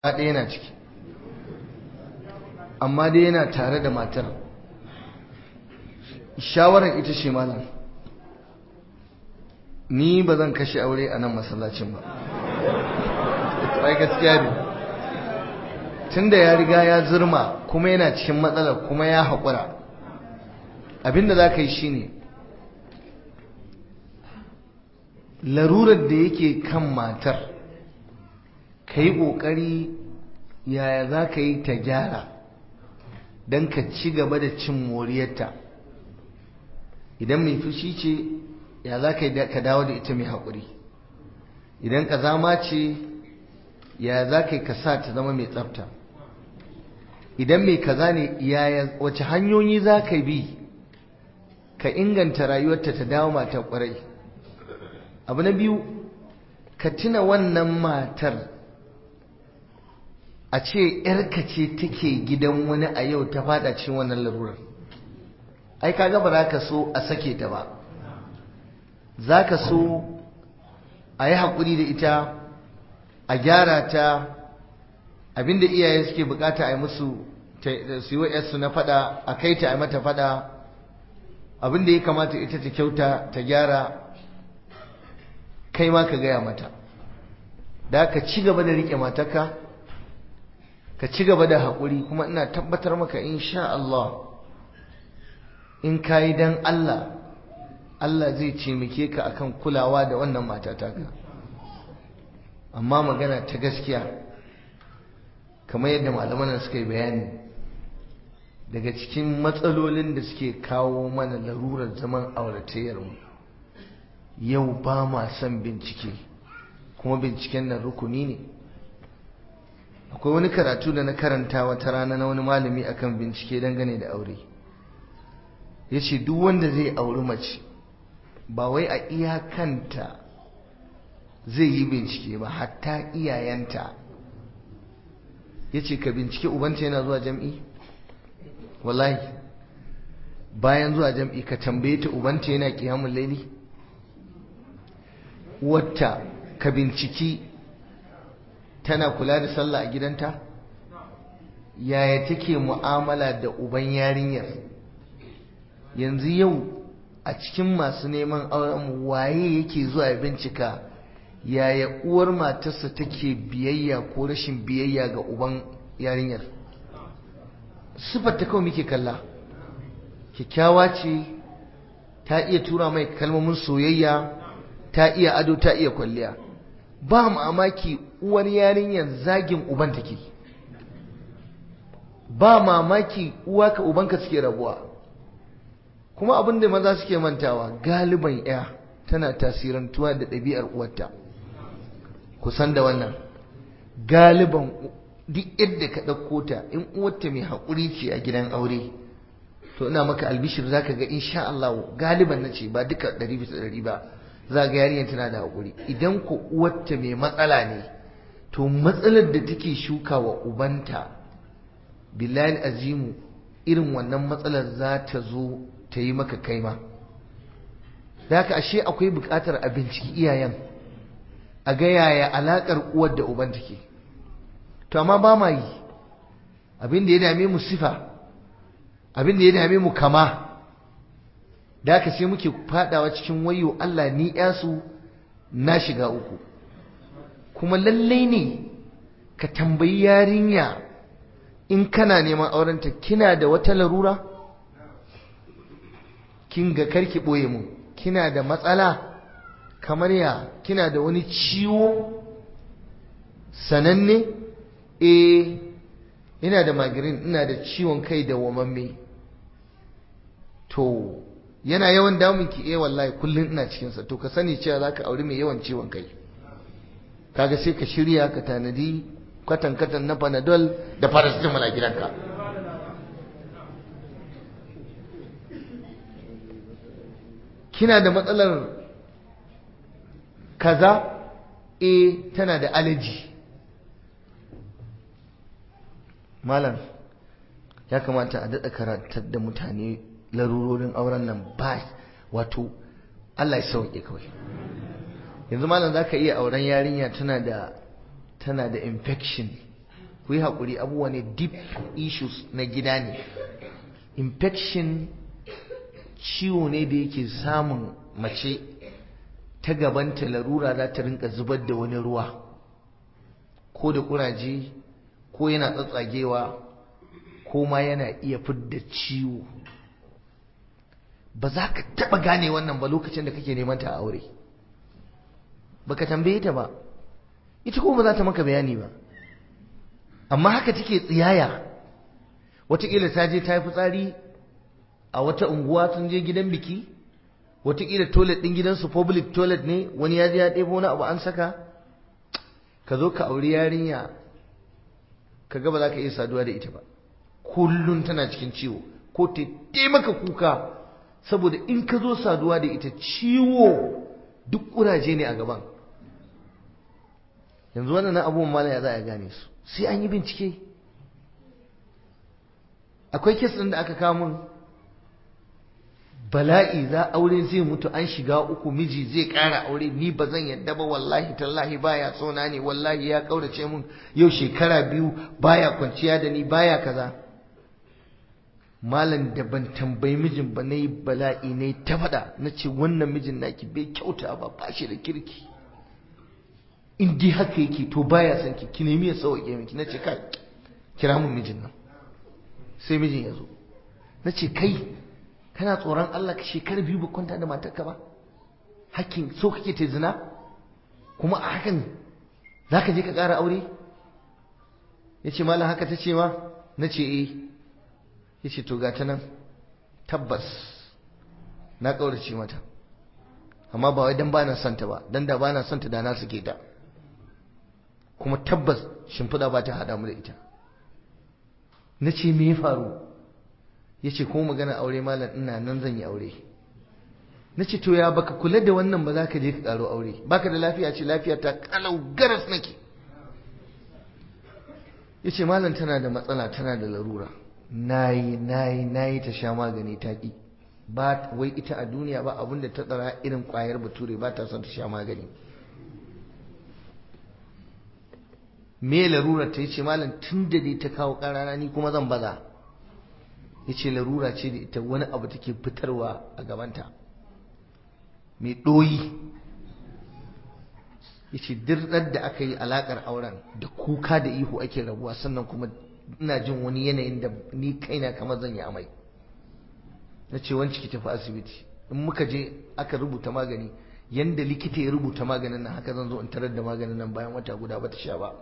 ɗaya yana ciki amma dai yana tare da matar shawarar ita ce malam ni ba zan kashe aure a nan masallacin ba ai gaskiya ne tunda ya riga ya zurma kuma yana cikin matsalar kuma ya haƙura abinda za ka yi shine larurar da yake kan matar ka yi ƙoƙari yaya za ka yi ta gyara don ka ci gaba da cin moriyarta idan mai fushi ce ya za ka yi ka dawo da ita mai haƙuri idan ƙazama ce ya za ka yi ka sa ta zama mai tsafta idan mai kaza ne yaya wace hanyoyi za ka bi ka inganta rayuwarta ta dawo mata ƙwarai abu na biyu ka tuna wannan matar a ce ‘yarka ce take gidan wani a yau ta fada cikin wannan larurar ai kaga ba za ka so a sake ta ba za ka so a yi haƙuri da ita a gyara ta abinda iyaye suke bukata a yi musu su yi wa na fada a kai ta a mata fada abinda ya kamata ita ta kyauta ta gyara kai ma ka gaya mata da ka ci gaba da riƙe mataka ka ci gaba da haƙuri kuma ina tabbatar maka insha Allah in ka yi don Allah Allah zai taimake ka akan kulawa da wannan matata ka amma magana ta gaskiya kamar yadda malaman suka yi bayani daga cikin matsalolin da suke kawo mana larurar zaman auratayyarmu yau ba ma son bincike kuma binciken nan rukuni ne akwai wani karatu da na karanta wata rana na wani malami akan bincike dangane da aure ya ce duk wanda zai auri mace ba wai a iyakanta zai yi bincike ba hatta iyayenta ya ce ka bincike ubanta yana zuwa jam'i wallahi bayan zuwa jam'i ka tambaye ta ubanta yana kiyamun laili wata ka binciki tana kula da sallah a gidanta yaya take mu'amala da uban yarinyar yanzu yau a cikin masu neman auren waye yake zuwa ya bincika yaya uwar matarsa take biyayya ko rashin biyayya ga uban yarinyar sifar ta kawai muke kalla kyakkyawa ce ta iya tura mai kalmomin soyayya ta iya ado ta iya kwalliya ba mamaki uwar yarinyar zagin uban take ba mamaki uwa ka ubanka suke rabuwa kuma abin da maza suke mantawa galiban ya tana tasirantuwa da ɗabi'ar uwarta kusan da wannan galiban duk yadda ka ɗauko ta in uwarta mai haƙuri ce a gidan aure to ina maka albishir za ka ga insha Allah galiban na ce ba duka ɗari bisa ɗari ba za ga yarinyar tana da haƙuri idan ko uwarta mai matsala ne to matsalar da take shuka wa ubanta billahi azimu irin wannan matsalar za ta zo ta yi maka kaima da haka ashe akwai buƙatar a binciki iyayen a ga yaya alaƙar uwar da uban take to amma ba ma yi abin da ya dame mu sifa abin da ya dame mu kama da haka sai muke fadawa cikin wayo Allah ni yasu na shiga uku kuma lallai ne ka tambayi yarinya in kana neman aurenta kina da wata larura kin ga karki boye mu kina da matsala kamar ya kina da wani ciwo sananne eh ina da migraine ina da ciwon kai da wamamme to yana yawan damun ki eh wallahi kullun ina cikin sa to ka sani cewa zaka aure mai yawan ciwon kai kaga sai ka shirya ka tanadi kwatan kwatan na panadol da paracetamol a gidanka kina da matsalar kaza eh tana da allergy malam ya kamata a daɗa karatar da mutane larurorin auren nan ba wato Allah ya sauke kawai yanzu malam za ka iya auren yarinya tana da tana da infection ku yi haƙuri abubuwa ne deep issues na gida ne infection ciwo ne da yake samun mace ta gabanta larura za ta rinka zubar da wani ruwa ko da kuraje ko yana tsatsagewa ko ma yana iya fidda ciwo ba za ka taɓa gane wannan ba lokacin da kake neman ta a aure baka tambaye ta ba ita ko ba za ta maka bayani ba amma haka take tsiyaya wataƙila ta je ta yi fitsari a wata unguwa sun je gidan biki wataƙila toilet ɗin gidansu public toilet ne wani ya je ya ɗebo wani abu an saka ka zo ka auri yarinya ka ga ba za ka iya saduwa da ita ba kullum tana cikin ciwo ko ta taimaka kuka saboda in ka zo saduwa da ita ciwo duk ƙuraje ne a gaban yanzu wannan abubuwan mala ya za a gane su sai an yi bincike akwai kes ɗin da aka kawo min bala'i za aure zai mutu an shiga uku miji zai ƙara aure ni ba zan yadda ba wallahi tallahi baya sona ne wallahi ya ƙaurace min yau shekara biyu baya kwanciya da ni baya kaza malam da ban tambayi mijin ba na yi bala'i ne ta faɗa na ce wannan mijin naki bai kyauta ba ba shi da kirki in dai haka yake to baya son ki ki nemi ya sauke miki na ce kai kira mun mijin nan sai mijin ya zo na ce kai kana tsoron Allah ka shekara biyu ba kwanta da matarka ba hakkin so kake ta zina kuma a hakan za ka je ka ƙara aure ya ce malam haka ta ce ma na ce eh ya ce to gata nan tabbas na ƙaurace mata amma ba wai dan ba na santa ba dan da ba na santa da na suke ta kuma tabbas shimfiɗa ba ta haɗa mu da ita na ce me ya faru ya ce ko magana aure malam ina nan zan yi aure na ce to ya baka kula da wannan ba za ka je ka ƙaro aure baka da lafiya ce lafiya ta kalau garas nake ya ce malam tana da matsala tana da larura nayi nayi nayi ta sha magani ta ƙi ba wai ita a duniya ba abinda ta tsara irin ƙwayar bature ba ta son ta sha magani me larura ta yace malam tun da dai ta kawo ƙarana ni kuma zan baza yace larura ce da ita wani abu take fitarwa a gabanta mai ɗoyi yace dirɗar da aka yi alaƙar auren da kuka da ihu ake rabuwa sannan kuma ina jin wani yanayin da ni kaina kamar zan yi amai na ce wanci ki tafi asibiti in muka je aka rubuta magani yanda likita ya rubuta maganin nan haka zan zo in tarar da maganin nan bayan wata guda ba ta sha ba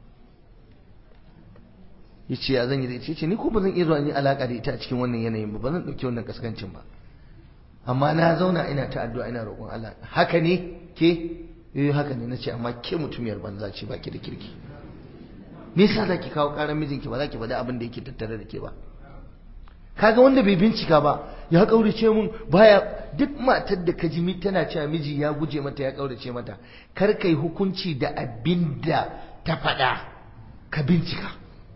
yace ya zan yi da ita yace ni ko ba zan iya zuwa in yi alaka da ita a cikin wannan yanayin ba ba zan dauki wannan kaskancin ba amma na zauna ina ta addu'a ina roƙon Allah haka ne ke eh haka ne nace amma ke mutumiyar banza ce baki da kirki me yasa zaki kawo karan mijinki ba zaki faɗi abin da yake tattare da ke ba kaga wanda bai bincika ba ya kaurace mun baya duk matar da ka ji tana cewa miji ya guje mata ya kaurace mata kar kai hukunci da abin da ta faɗa ka bincika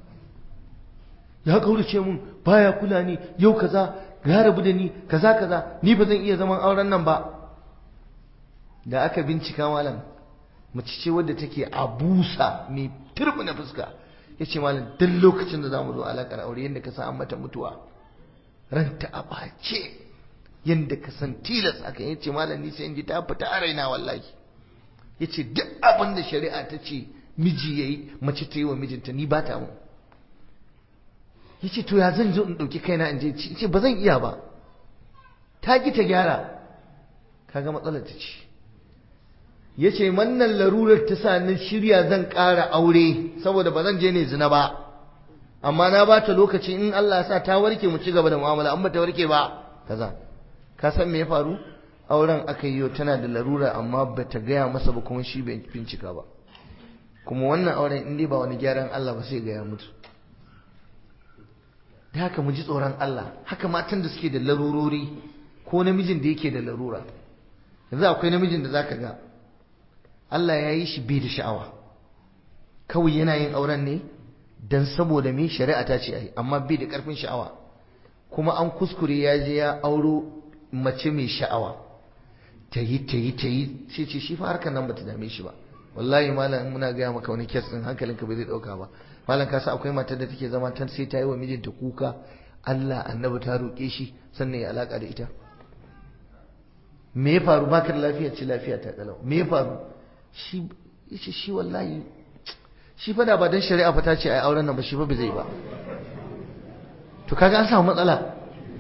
ya kaurace mun baya kula ni yau kaza ya rabu da ni kaza kaza ni ba zan iya zaman auren nan ba da aka bincika malam mace ce wadda take abusa mai turbina fuska ya ce malam duk lokacin da za mu zo alaƙar aure yadda ka san an mata mutuwa ranta a ɓace yadda ka san tilas aka yi ce malam ni sai in ji ta fita a raina wallahi ya ce duk abin da shari'a ta ce miji ya yi mace ta yi wa mijinta ni ba ta mu ya ce to ya zan zo in ɗauki kaina in je ce ba zan iya ba ta ki ta gyara kaga matsalar ta ce ya ce wannan larurar ta sa ni shirya zan ƙara aure saboda ba zan je ne zina ba amma na ba ta lokaci in Allah sa ta warke mu ci gaba da mu'amala an ba ta warke ba kaza ka san me ya faru auren aka yi tana da larura amma ba ta gaya masa ba kuma shi bai bincika ba kuma wannan auren in dai ba wani gyaran Allah ba sai ga ya mutu da haka mu ji tsoron Allah haka matan da suke da larurori ko namijin da yake da larura yanzu akwai namijin da zaka ga Allah ya yi shi bai da sha'awa kawai yana yin auren ne dan saboda me shari'a ta ce ai amma bai da karfin sha'awa kuma an kuskure ya je ya auro mace mai sha'awa ta yi ta yi ta yi sai ce shi fa harkar nan bata dame shi ba wallahi malam muna gaya maka wani kes din hankalinka bai zai dauka ba malam ka sa akwai matar da take zama tan sai ta yi wa mijinta kuka Allah annabi ta roƙe shi sannan ya alaka da ita me ya faru baka da lafiya ce lafiya ta kalau me ya faru shi yace shi wallahi shi fa da ba dan shari'a fa ta ce ai auren nan ba shi fa bai zai ba to kaga an samu matsala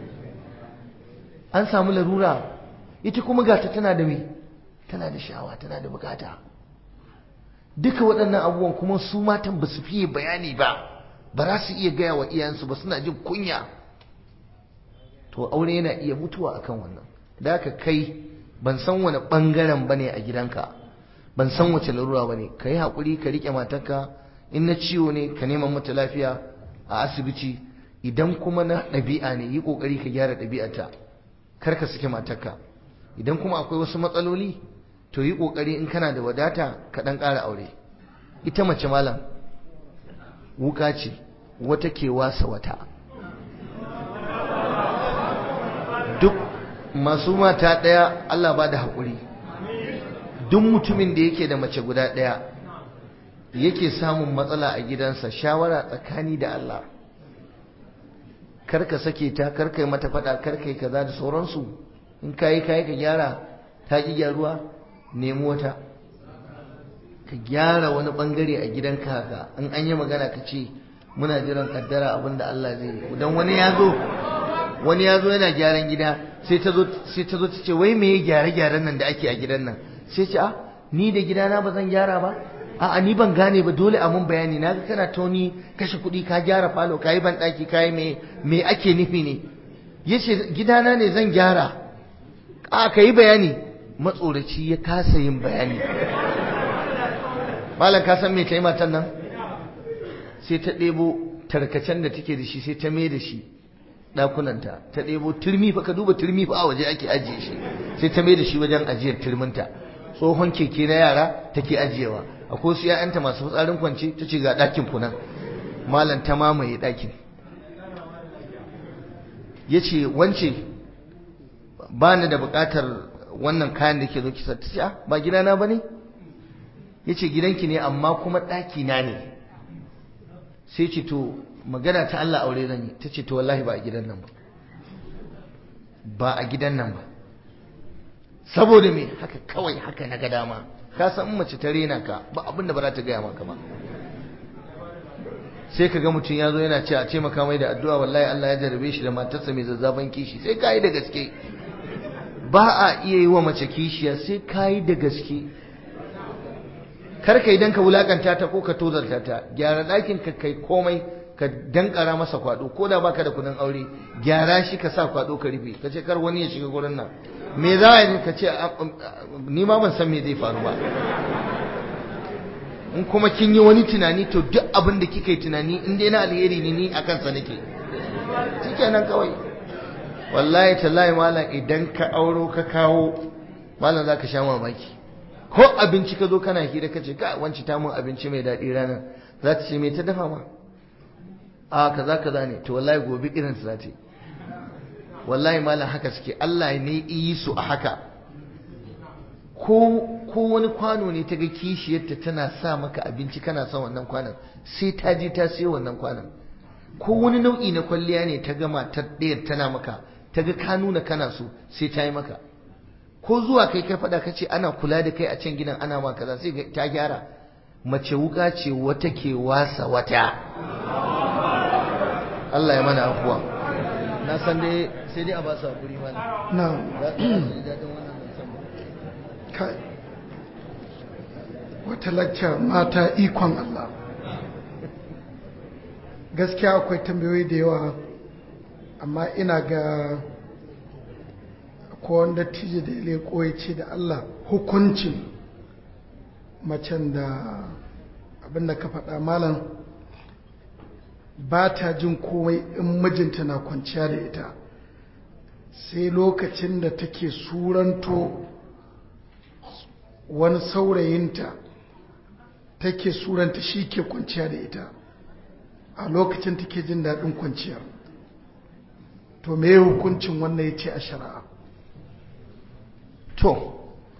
an samu larura ita kuma gata tana da me tana da sha'awa tana da bukata duka waɗannan abubuwan kuma su matan ba su fiye bayani ba ba za su iya gaya wa iyayensu ba suna jin kunya to aure yana iya mutuwa akan wannan da haka kai ban san wani ɓangaren ba ne a gidanka ban san wace larura ba ne ka yi haƙuri ka riƙe matarka in na ciwo ne ka neman mata lafiya a asibiti idan kuma na ɗabi'a ne yi ƙoƙari ka gyara ɗabi'arta kar ka sake matarka idan kuma akwai wasu matsaloli to yi ƙoƙari in kana da wadata ka ɗan ƙara aure ita mace malam wuka ce wata ke wasa wata duk masu mata ɗaya Allah ba da haƙuri duk mutumin da yake da mace guda ɗaya yake samun matsala a gidansa shawara tsakani da Allah karka sake ta karka yi mata faɗa karka yi kaza da sauransu in kayi kayi ka gyara ta ƙi gyaruwa nemi wata ka gyara wani ɓangare a gidanka haka in an yi magana ka ce muna jiran kaddara abin da Allah zai yi don wani ya zo wani ya zo yana gyaran gida sai ta zo sai ta zo ta ce wai me gyare gyaran nan da ake a gidan nan sai ce a ni da gidana ba zan gyara ba a'a ni ban gane ba dole a mun bayani na ga kana toni kashe kuɗi ka gyara falo ka yi ban ɗaki ka yi me me ake nufi ne yace gidana ne zan gyara a ka yi bayani matsoraci ya kasa yin bayani malam ka san me ta yi matan nan sai ta ɗebo tarkacen da take da shi sai ta mai da shi ɗakunanta ta ɗebo turmi fa ka duba turmi fa a waje ake ajiye shi sai ta mai da shi wajen ajiyar turminta tsohon keke na yara take ajiyewa akwai su ‘ya'yanta masu fitsarin kwance ta ce ga ɗakin kunan malam ta mamaye ɗakin ya ce wance ba ni da buƙatar wannan kayan da ke zo kisa ta ce ba gidana ba ne ya ce gidanki ne amma kuma ɗakina ne sai ce to magana ta Allah aure zan yi ta ce to wallahi ba a gidan nan ba ba a gidan nan ba saboda me haka kawai haka na ga dama ka san mace ta rena ka ba abin da ba za ta gaya maka ba sai ka ga mutum ya zo yana ce a ce maka mai da addu'a wallahi Allah ya jarabe shi da matarsa mai zazzaban kishi sai ka yi da gaske ba a iya yi wa mace kishiya sai ka yi da gaske kar ka idan ka wulakanta ta ko ka tozarta ta gyara ɗakin ka kai komai ka dankara masa kwado ko da baka da kudin aure gyara shi ka sa kwado ka rufe ka ce kar wani ya shiga gurin nan me za a yi ka ce ni ma ban san me zai faru ba in kuma kin yi wani tunani to duk abin da kika yi tunani in dai na alheri ne ni akan sa nake shikenan kawai wallahi tallahi malam idan ka auro ka kawo malam zaka sha mamaki ko abinci ka zo kana hira ka ce ka wanci ta mun abinci mai daɗi ranar za ta ce me ta dafa ma a kaza kaza ne to wallahi gobe irin su za ta yi wallahi malam haka suke Allah ne yi su a haka ko ko wani kwano ne ta ga kishiyarta tana sa maka abinci kana son wannan kwanon sai ta je ta sayo wannan kwanon ko wani nau'i na kwalliya ne ta gama ta ɗayar tana maka ta ga ka nuna kana so sai ta yi maka ko zuwa kai kai faɗa ka ce ana kula da kai a can gidan ana ma kaza sai ta gyara mace wuka ce wata ke wasa wata Allah ya mana afuwa na san dai sai dai a ba su hakuri mana na za su ji daɗin wannan zancen ba kai wata lacca mata ikon Allah gaskiya akwai tambayoyi da yawa amma ina ga ko wanda tije da ya leko ya ce da Allah hukuncin macen da abin da ka faɗa malam ba ta jin komai in mijinta na kwanciya da ita sai lokacin da take suranto wani saurayinta take suranta shi ke kwanciya da ita a lokacin take jin daɗin kwanciya to me hukuncin wannan ya ce a shari'a to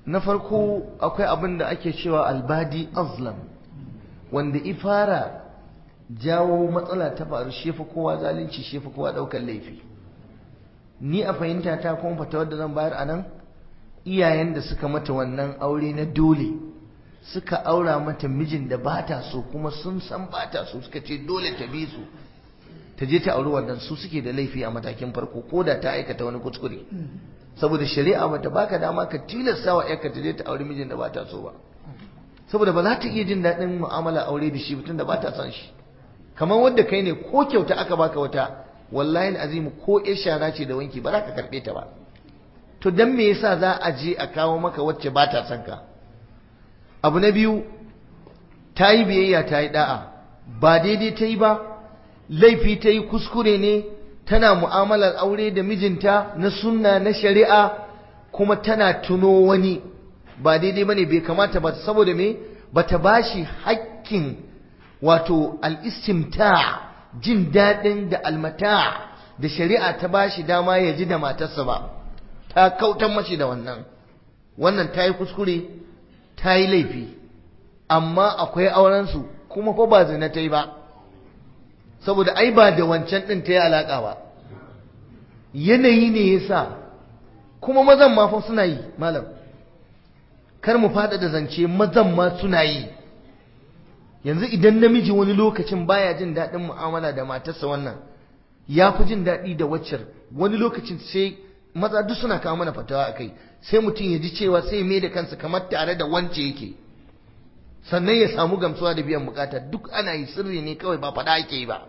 na farko akwai abin da ake cewa albadi azlam wanda ifara jawo matsala ta faru shefa kowa zalunci shefa kowa daukar laifi ni a fahimta ta kuma fata wadda zan bayar a nan iyayen da suka mata wannan aure na dole suka aura mata mijin da ba ta so kuma sun san ba ta so suka ce dole ta bi su ta je ta auri wannan su suke da laifi a matakin farko ko da ta aikata wani kuskure saboda shari'a bata baka dama ka tilasta wa yarka ta je ta auri mijin da ba ta so ba saboda ba za ta iya jin daɗin mu'amala aure da shi mutum da ba ta son shi kamar wanda kai ne ko kyauta aka baka wata wallahi azim ko ya shara ce da wanki ba za ka karɓe ta ba to dan me yasa za a je a kawo maka wacce ba ta son ka abu na biyu ta yi biyayya ta yi da'a ba daidai ta yi ba laifi ta yi kuskure ne tana mu'amalar aure da mijinta na sunna na shari'a kuma tana tuno wani ba daidai bane bai kamata ba saboda me bata bashi hakkin wato al-istimta jin daɗin da almata da shari'a ta bashi dama ya ji da matarsa ba ta kautan mashi da wannan wannan ta yi kuskure ta yi laifi amma akwai aurensu kuma fa ba zina ta yi ba saboda ai ba da wancan ɗin ta yi alaƙa ba yanayi ne ya sa kuma mazan ma fa suna yi malam kar mu fada da zance mazan ma suna yi yanzu idan namiji wani lokacin baya jin daɗin mu'amala da matarsa wannan ya fi jin daɗi da waccar wani lokacin sai maza duk suna kawo mana fatawa a kai sai mutum ya ji cewa sai mai da kansa kamar tare da wance yake sannan ya samu gamsuwa da biyan bukata duk ana yi sirri ne kawai ba faɗa ake yi ba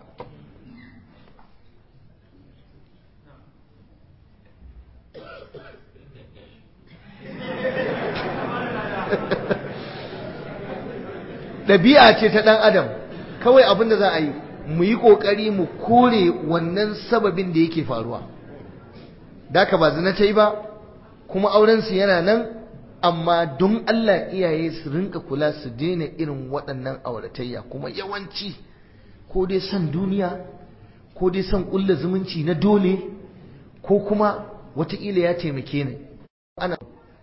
ɗabi'a ce ta ɗan adam kawai abin da za a yi mu yi ƙoƙari mu kore wannan sababin da yake faruwa da ka ba zina ta yi ba kuma aurensu yana nan amma don Allah iyaye su rinka kula su daina irin waɗannan auratayya kuma yawanci ko dai son duniya ko dai son ƙulla zumunci na dole ko kuma wataƙila ya taimake ni ana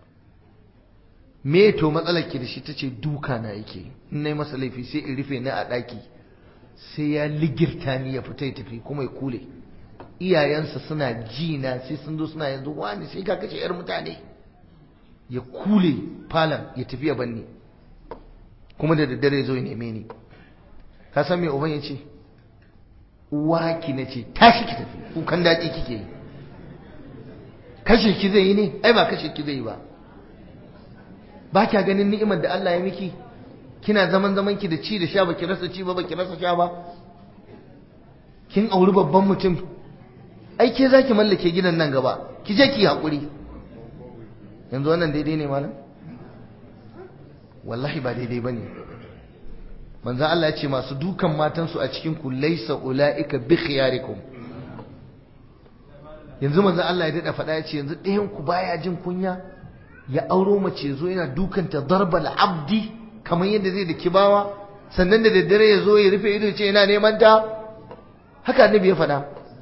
me to matsalar ki da shi tace duka na yake in nayi masa laifi sai in rufe ni a ɗaki sai ya ligirta ni ya fita ya tafi kuma ya kule iyayensa suna ji na sai sun zo suna yanzu wani sai ka kace yar mutane ya kule falon ya tafi ya banni kuma da daddare zo ya neme ni ka san me uban ya ce uwa ki na ce tashi ki tafi kukan daɗi kike yi kashe ki zai yi ne ai ba kashe ki zai yi ba ba kya ganin ni'imar da Allah ya miki kina zaman zaman ki da ci da sha baki rasa ci ba baki rasa sha ba kin auri babban mutum ai ke zaki mallake gidan nan gaba ki je ki hakuri yanzu wannan daidai ne malam wallahi ba daidai bane manzo Allah ya ce masu dukan matansu a cikin ku laysa ulaika bi khiyarikum yanzu manzo Allah ya dada faɗa ya ce yanzu ɗayan ku baya jin kunya ya auro mace zo yana dukanta darbal abdi kamar yadda zai da kibawa sannan da daddare ya zo ya rufe ido ce yana neman ta haka annabi ya faɗa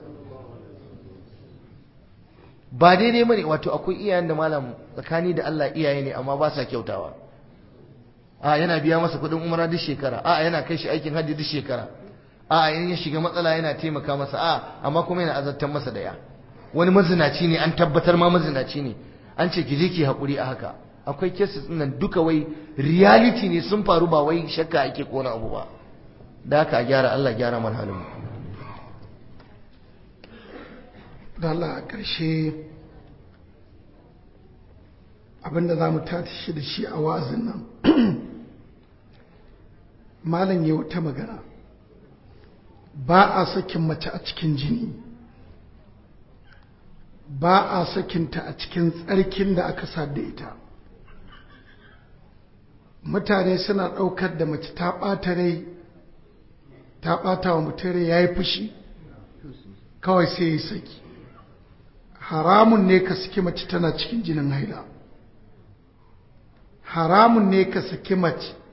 ba daidai bane wato akwai iyayen da malam tsakani da Allah iyaye ne amma ba sa kyautawa a yana biya masa kuɗin umara duk shekara a yana kai shi aikin hajji duk shekara a in ya shiga matsala yana taimaka masa a amma kuma yana azartar masa da ya wani mazinaci ne an tabbatar ma mazinaci ne an ce ki je ki haƙuri a haka akwai cases nan duka wai reality ne sun faru ba wai shakka ake kona abu ba da haka a gyara Allah gyara man halin da Allah a ƙarshe abinda za mu tashi da shi a wa'azin nan malam ya wata magana ba a sakin mace a cikin jini ba a sakinta a cikin tsarkin da aka da ita mutane suna ɗaukar da mace ta ɓata rai ta ɓata wa mutum rai ya yi fushi kawai sai ya saki haramun ne ka saki mace tana cikin jinin haila haramun ne ka saki mace